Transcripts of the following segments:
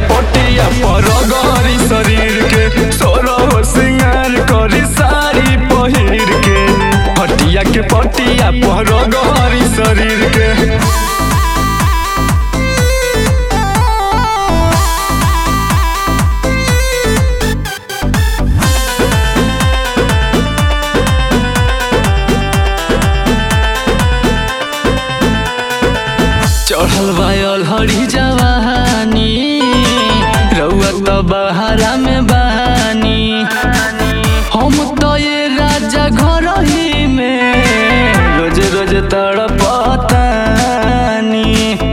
पटिया पर गरी शरीर के सोरह सिंगार करी साड़ी पहिर के हटिया के पटिया पर गरी शरीर के चढ़ल बायल हरी जवानी रउआ त बहारा में बहानी हम तो ये राजा घर ही में रोज रोज तड़पतानी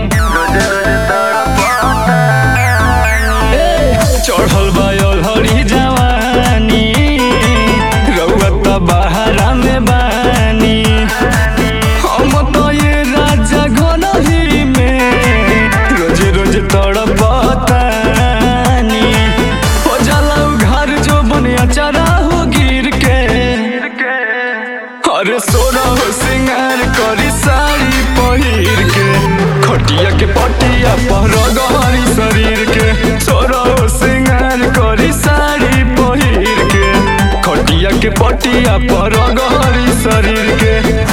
ए, चढ़ल बायल हरी जवानी रउआ त बहारा में बहानी हम तो ये राजा घन ही में रोज रोज तड़पतानी हो जाला उ घर जो बनिया चरा हो गिर के अरे सोना हो सिंगार करी साड़ी पहिर के खटिया के पटिया पर गहरी शरीर के सोना हो सिंगार करी साड़ी पहिर के खटिया के पटिया पर गहरी शरीर के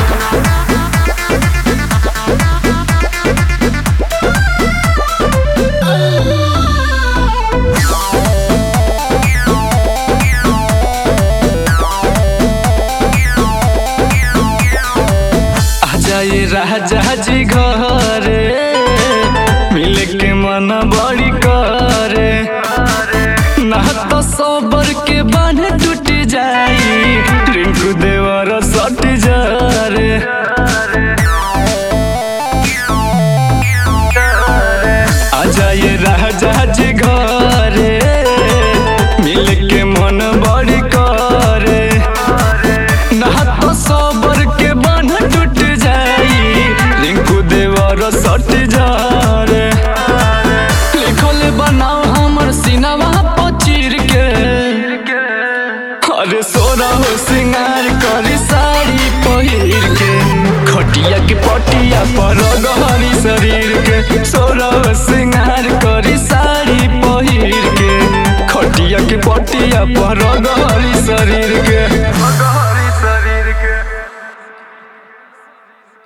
आ जाए राजा जी घरे मिले के मन बड़ी करे ना तो सोबर के बांध टूट जाई रिंकू देवर सट जारे आ जाए राजा जी घरे मिल के मन बड़ी करे ना तो सोबर के बांध टूट जाई रिंकू देवर सट जारे लिखल बनाओ हमर सिनवा पचीर के अरे सोना हो सिंगार करी साड़ी पहिर के खटिया के पटिया पर गहरी शरीर के सोना हो सिंगार करी साड़ी पहिर के खटिया के पटिया पर गहरी